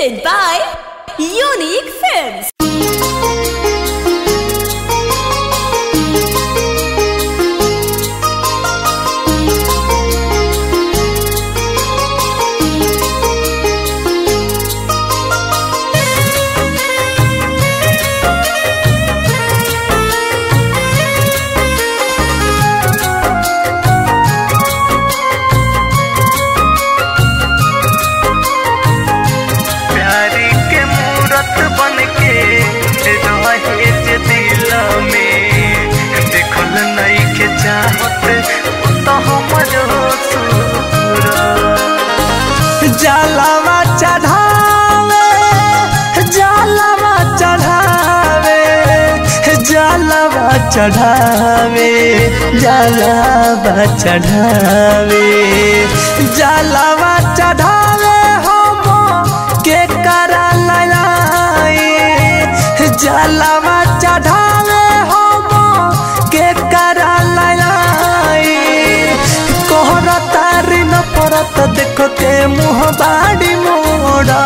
presented by Unique Films. प्यारी के मूरत बन के रहे जे दिल में देखल नहीं के चाहत तो हमर सूर जलवा चढ़ावे जलवा चढ़ावे जलवा चढ़ावे जलवा चढ़ावे जलवा चढ़ावे हम के करा लाई जलवा चढ़ावे हम के करा लाई कोहर तारी न परत देखो के मुँह बाड़ी मोड़ा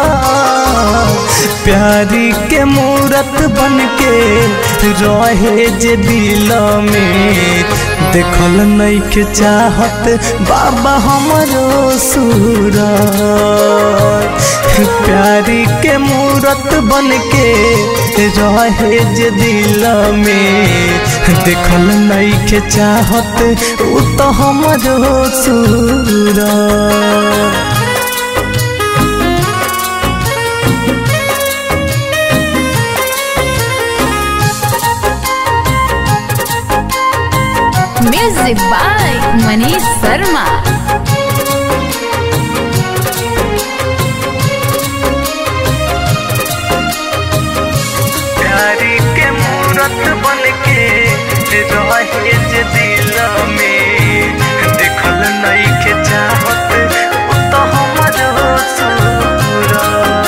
प्यारी के मूरत बन के रहे जे दिल में देखल नहीं के चाहत बाबा हमरो सूरत प्यारी के मूरत बन के रहे जे दिल में देखल नहीं के चाहत उ तो हमरो सूरत Music by Manish Sharma. प्यारी के मूरत बन के रहे जे दिल में देखल नहीं के चाहत उ तो हमर सूरत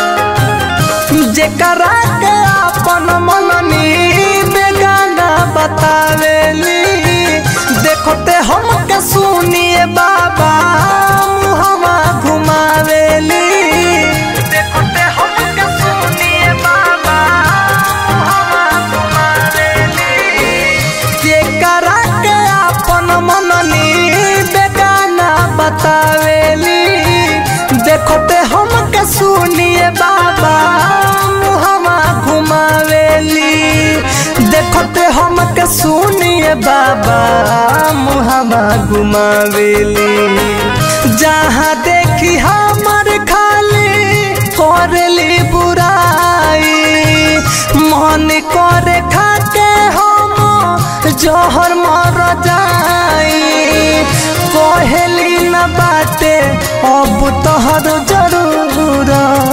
जेकरा के अपन मननी बेगाना बतावेली देखते हमके सुनिए बाबा मुहवा घुमावेली देखते हमके सुनिए बाबा मुहवा घुमावेली जेकरा के अपन मननी बेगाना बतावेली देखते हमके सुनिए बाबा मुहवा घुमावेली देखते हमके सुनिए बाबा मुहवा घुमावेली जहाँ देखी हमर खाली करली बुराई मन करे खाके हम जहर मर जाई कहली न बाटे अब तोहर जरूर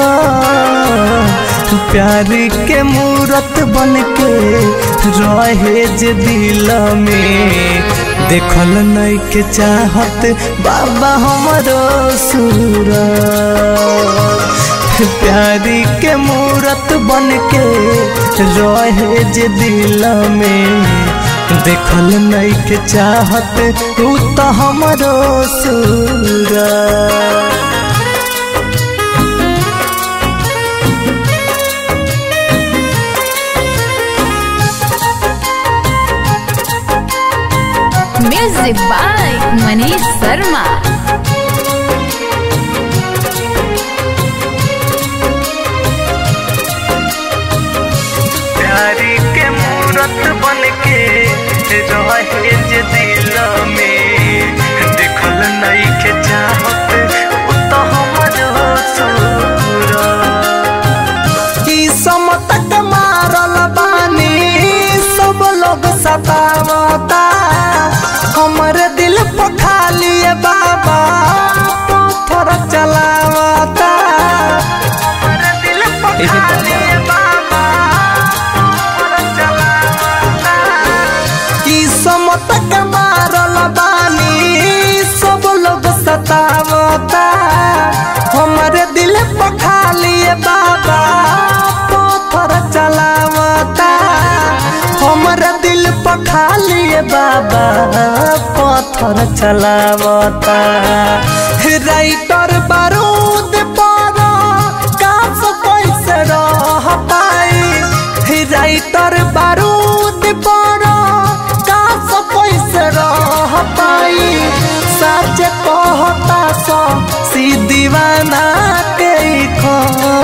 प्यारी के मूरत बन के रहे जे दिल में देखल नहीं के चाहत बाबा हमरो सूरत प्यारी के मूरत बन के रहे जे दिल में देखल नहीं के चाहत उ तो हमरो सूरत Music by Manish Sharma. प्यारी के मूरत बन के रहे जे दिल में देखल नहीं के चाहत उ तो हमर सूरत ई समतक मारल बानी सब लोग सतावता हमर दिल पर खाली बाबा पत्थर चलावता हमर दिल पर खाली बाबा पत्थर चलावता ई समतक मारल बानी सब लोग सतावता हमर दिल पर खाली बाबा पत्थर चलावता हमर दिल पर खाली बाबा पत्थर चलावता राइटर बारूद पर जे कहता सो सी दीवाना के खो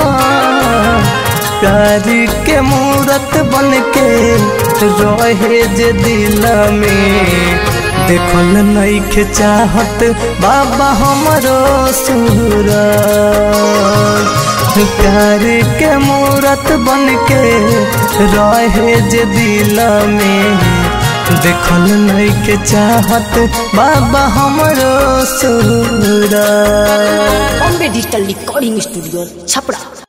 प्यार के मूरत बन के रहे जे दिल में देखल नहीं के चाहत बाबा हमरो सूरज प्यार के मूरत बन के रहे जे दिल में देखल नहीं के चाहत बाबा हमरो Suraj Bombay digital recording studio Chhapra